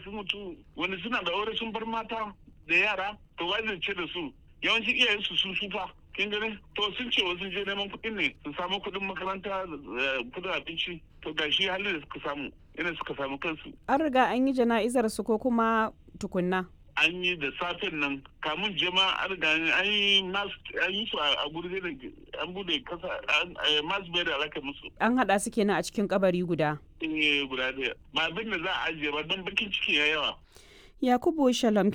sun mutu wani suna da aure sun bar mata da yara to wai zai ce da su yawanci iyayen su sun sufa kin gani to sun ce wasu je neman kuɗin ne su samu kuɗin makaranta kuɗin abinci to ga shi halin da suka samu ina suka samu kansu an riga an yi jana'izar su ko kuma tukunna an yi da safen nan kamun jama'a an riga an yi an yi su a gurbe da an bude kasa masu bai da alaka musu an haɗa su kenan a cikin kabari guda eh guda ɗaya ba abin da za a ajiye ba don bakin ciki ya yawa yakubu shalom